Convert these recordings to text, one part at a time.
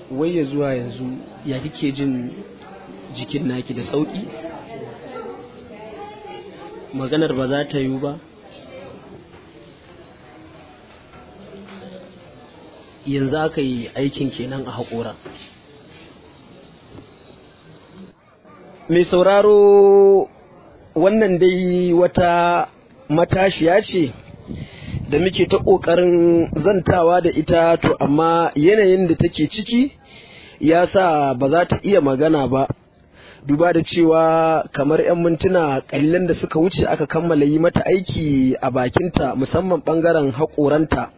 wai ya zuwa yanzu ya kike jin jikin naki da sauki maganar ba za ta yiwu ba yanzu aka yi aikin kenan a haƙora mai sauraro wannan dai wata matashiya ce da muke ta ƙoƙarin zantawa da ita to amma yanayin da take ciki ya sa ba za ta iya magana ba duba da cewa kamar 'yan mintuna ƙalilan da suka wuce aka kammala yi mata aiki a bakinta musamman ɓangaren haƙoranta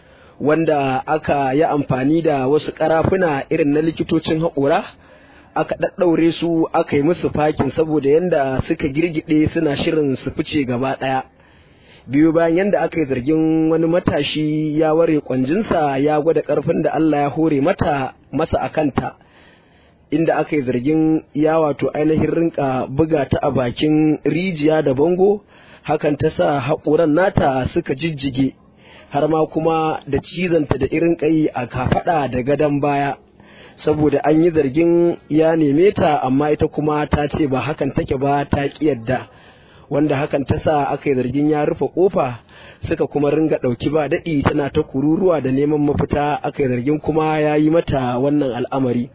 wanda aka yi amfani da wasu ƙarafuna irin na likitocin haƙora aka ɗaɗɗaure su aka yi musu fakin saboda yadda suka girgide suna shirin su fice gaba ɗaya biyu bayan yadda aka yi zargin wani matashi ya ware kwanjinsa ya gwada ƙarfin da Allah ya hore mata masa a kanta inda aka yi zargin ya wato ainihin rinka buga ta a bakin rijiya da bango hakan ta sa haƙoran nata suka jijjige har ma kuma da cizanta da irin ƙai a kafaɗa da gadon baya saboda an yi zargin ya neme ta amma ita kuma ta ce ba hakan take ba ta ƙi yadda wanda hakan ta sa aka yi zargin ya rufe kofa suka kuma ringa ɗauki ba daɗi tana ta kururuwa da neman mafita aka yi zargin kuma ya yi mata wannan al'amari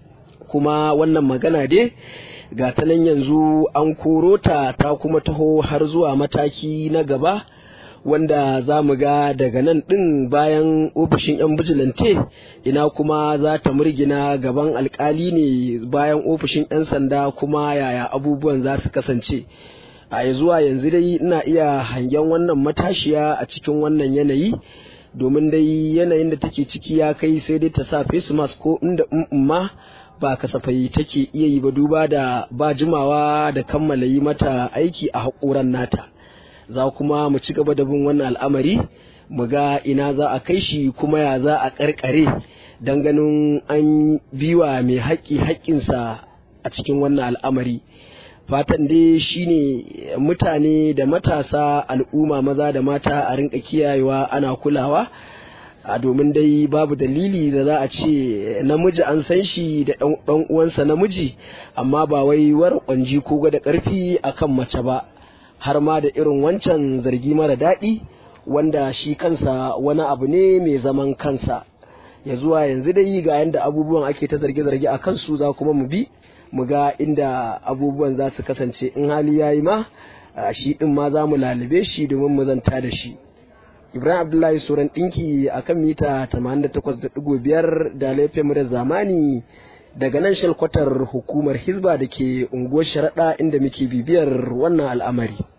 kuma wannan magana dai ga ta nan yanzu an koro ta ta kuma taho har zuwa mataki na gaba wanda za mu ga daga nan ɗin bayan ofishin 'yan bijilante ina kuma za ta murgina gaban alkali ne bayan ofishin 'yan sanda kuma yaya abubuwan za su kasance a zuwa yanzu dai ina iya hangen wannan matashiya a cikin wannan yanayi domin dai yanayin da take ciki ya kai sai dai ta sa face mask ko inda ma ba kasafai take iya yi ba duba da ba jimawa da kammala yi mata aiki a haƙoran nata za kuma mu ci gaba da bin wannan al'amari mu ga ina za a kai shi kuma ya za a ƙarƙare don ganin an biwa mai haƙƙi haƙƙinsa a cikin wannan al'amari fatan dai shine mutane da matasa al'umma maza da mata a rinka kiyayewa ana kulawa a domin dai babu dalili da za a ce namiji an san shi da ɗan uwansa namiji amma ba wai war kwanji ko gwada ƙarfi akan mace ba har ma da irin wancan zargi mara daɗi wanda shi kansa wani abu ne mai zaman kansa ya zuwa yanzu dai ga yadda abubuwan ake ta zarge-zarge a kansu za kuma mu bi mu ga inda abubuwan za su kasance in hali ya yi ma shi ɗin ma za mu lalube shi domin mu zanta da shi ibrahim abdullahi sauran ɗinki a kan mita 88.5 da laifin mu da zamani daga nan shalkwatar hukumar hisba da ke unguwar sharaɗa inda muke bibiyar wannan al'amari